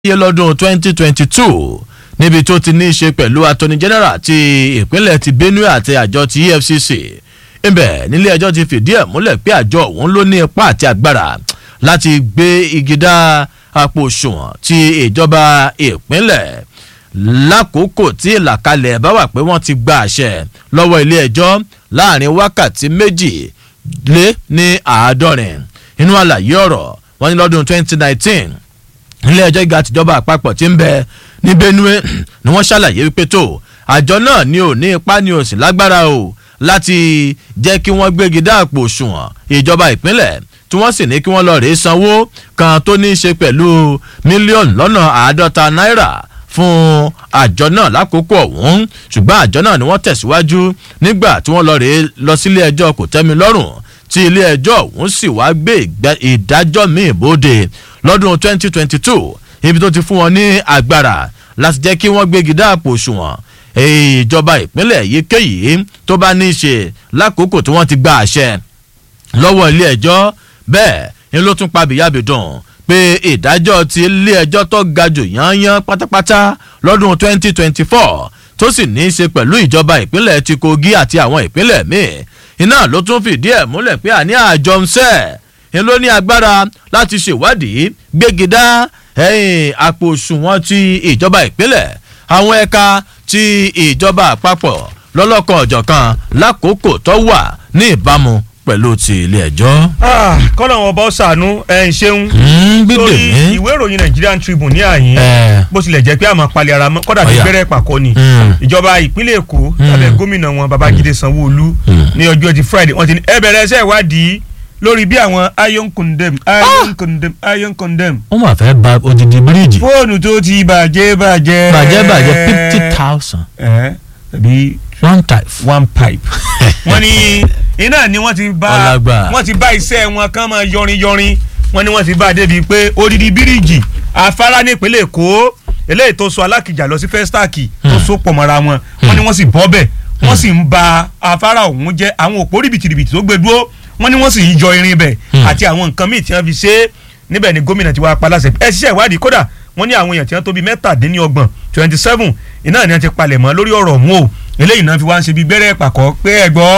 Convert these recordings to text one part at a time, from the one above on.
wáyé lọ́dún 2022 níbi tó ti ní í ṣe pẹ̀lú attorney general ti ìpínlẹ̀ ti benue àti àjọ ti efcc ibẹ̀ nílé ẹjọ́ ti fìdí ẹ̀ múlẹ̀ pé àjọ òun ló ní ipá àti agbára láti gbé igi dá àpò òṣùwọ̀n ti ìjọba ìpínlẹ̀ lákòókò tí ìlàkalẹ̀ bá wà pé wọ́n ti gba àṣẹ lọ́wọ́ ilé ẹjọ́ láàrin wákàtí méjì lé ní àádọ́rin inú àlàyé ọ̀rọ̀ wọ́n ní lọ́dún 2019 ilé ẹjọ́ gíga tìjọba àpapọ̀ tí ń bẹ ní benue ni wọ́n ṣàlàyé wípé tó àjọ náà ni ò ní ipá ni ò sì lágbára o láti jẹ́ kí wọ́n gbégi dá àpò òṣùwọ̀n ìjọba ìpínlẹ̀ tí wọ́n sì ní kí wọ́n lọ rèé sanwó kan tó ní í ṣe pẹ̀lú mílíọ̀nù lọ́nà àádọ́ta náírà fún àjọ náà lákòókò ọ̀hún ṣùgbọ́n àjọ náà ni wọ́n tẹ̀síwájú nígbà tí wọ́n lọ rèé lọ sílé ẹjọ́ kò tẹ́mi lọ́rùn tí ilé ẹjọ́ ọ̀hún sì wá gbé ìdájọ́ míì bóde lọ́dún 2022 ibi tó ti fún wọn ní agbára láti jẹ́ kí wọ́n gbégi dáàpò òṣùwọ̀n ìjọba ìpínlẹ̀ yíkéyìí tó bá ní í ṣe lákòókò tí wọ́n ti gba àṣẹ lọ́wọ́ ilé ẹjọ́ bẹ́ẹ̀ ni ló tún pa bìyàbìdùn pé ìdájọ́ ti ilé ẹjọ́ tó ga jù yányán pátápátá lọ́dún 2024 tó sì ní í ṣe pẹ̀lú ìjọba ìpínlẹ̀ ti kogi àti àwọn ìpínlẹ̀ míì iná ló tún fìdí ẹ̀ múlẹ̀ pé àní àjọ ń sẹ́ẹ̀ ń ló ní agbára láti ṣèwádìí gbégidá àpò òṣùwọ̀n ti ìjọba ìpínlẹ̀ àwọn ẹ̀ka ti ìjọba àpapọ̀ lọ́lọ́kan ọ̀jọ̀kan lákòókò tó wà ní ìbámu pẹ̀lú ti ilé ẹjọ́. kọ́nà wọn bọ́ sànú ẹ̀ ń ṣeun lórí ìwé ìròyìn Nigerian Tribune ní àyín bó tilẹ̀ jẹ́ pé àmọ́ palẹ̀ ara mọ́ kọ́dà bí gbẹ́rẹ́ pàkọ́ ni ìjọba ìpínlẹ̀ Èkó lábẹ́ gómìnà wọn Babájídé Sanwó-Olú ní ọjọ́ ti Friday wọ́n ti ní ẹ bẹ̀rẹ̀ ẹsẹ̀ ìwádìí lórí bí àwọn iron condemn iron condemn iron condemn. wọ́n máa fẹ́ ba odidi bíríìjì. fóònù tó ti bàjẹ́ bàjẹ́. bàjẹ́ bàjẹ́ fifty thousand. ẹ tàbí one type. one pipe. wọ́n ní iná ni wọ́n ti bá wọ́n ti bá iṣẹ́ wọn kán máa yọrin yọrin wọ́n ní wọ́n ti bá a débi pé odidi bíríìjì afárá ní ìpínlẹ̀ Èkó eléyìí tó so alákìjà lọ sí fẹ́stáàkì tó so pọ̀ mọ́ra wọn wọ́n ní wọ́n sì bọ́ bẹ̀ wọ́n sì ń ba afárá ọ̀hún jẹ́ àwọn òpó rìbìtìrìbìtì tó gbé dúró wọ́n ní wọ́n sì ń yọ irin bẹ̀ àti àwọn nǹkan míì tí wọ́n fi ṣe é níbẹ̀ ni gómìnà ti wá pa láṣẹ ẹ ṣiṣẹ́ ìwádìí kódà wọ́n ní àwọn èèyàn tí wọ́n tó bíi mẹ́tàdínlọ́gbọ̀n twenty seven iná ni wọ́n ti palẹ̀ mọ́ lórí ọ̀rọ̀ ọ̀hún o eléyìí náà fi wá ń ṣe bíi gbẹ́rẹ́ pàkọ́ pé ẹ gbọ́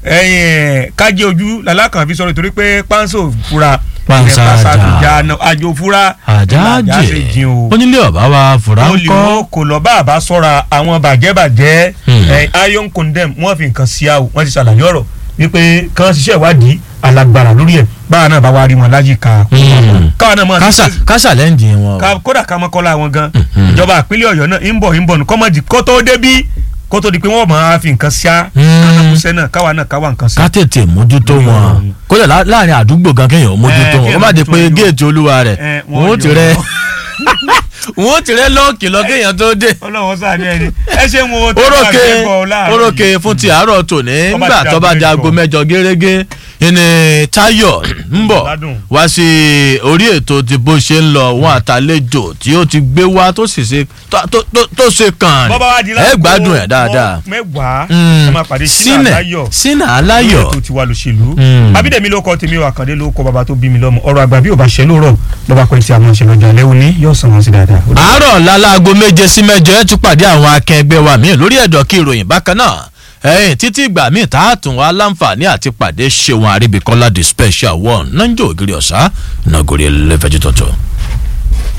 kájé ojú lalákàn fi sọ̀rọ̀ torí pé pánsó fura panṣájà àjò fura àjájẹ onílé ọba wa fura ń kọ́ olùwọ́ kò lọ bá àbá sọ́ra àwọn bàjẹ́bàjẹ́ iron condemn wọ́n fi nǹkan sí àwò wọ́n ti ṣàlàyé ọ̀rọ̀ wípé kàn ṣiṣẹ́ ìwádìí alágbára lórí ẹ̀ báwa náà bá wá rí wọn láyìíká káwa náà máa kásà kásà lẹ́ǹdì wọn. kódà ká mọ́kọ́lá wọn gan ìjọba ìpínlẹ̀ ọ̀yọ́ náà ń bọ̀ ń bọ̀ kọ́mọ̀dì kó tó débí kó tó di pé wọ́n máa fi nǹkan ṣá kánákúṣẹ́ náà káwa náà káwa nǹkan ṣá. ká tètè mójútó wọn kódà láàrin àdúgbò gan kéèyàn mójútó wọn wọ́n bá di pé géètì olúwa rẹ̀ wọ́n ó ti rẹ́ wọ́n ó ti rẹ́ lọ́ọ̀kì lọ kéèyàn tó dé. ọlọ́wọ́ sáà ní ẹni ẹ ṣe ń wo tó bá orókè ṣe bọ̀ láàrin. orókè fún ti àárọ̀ tòní nígbà tó bá di aago mẹ́jọ gẹ́gẹ́ ìní Táyọ̀ ń bọ̀ wá sí orí ètò tí bó ṣe ń lọ wọn àtàlejò tí ó ti gbé wá tó sì ṣe tó ṣe kàn ẹ gbádùn ẹ dáadáa. mẹ́wàá ẹ máa pàdé sínú aláyọ̀ sínú aláyọ̀ ètò tiwa lòṣèlú abídẹ̀mí ló kọ́ tèmi wà kàndé ló kọ́ bàbá tó bí mi lọ́mọ ọ̀rọ̀ àgbà bí ò bá ṣe lóòrọ̀ bàbá pẹ̀ tí a máa ń ṣe lọ́jọ́ alẹ́ òní yóò sàn wọ́n sí dáadáa. àárọ̀ láláago méje sí mẹ́jọ ẹ tún pàdé àwọn akẹgbẹ́ wa míì lórí ẹ̀dọ̀ kí ìròyìn bákan náà ẹ̀yìn títí ìgbà míì tá a tún wá láǹfààní àti pàdé ṣéwọn àríbíkọ́lá the special one náà ń jẹ́ ògiri ọ̀sá ìnagòrí ẹlẹ́fẹ̀ẹ́ tuntun.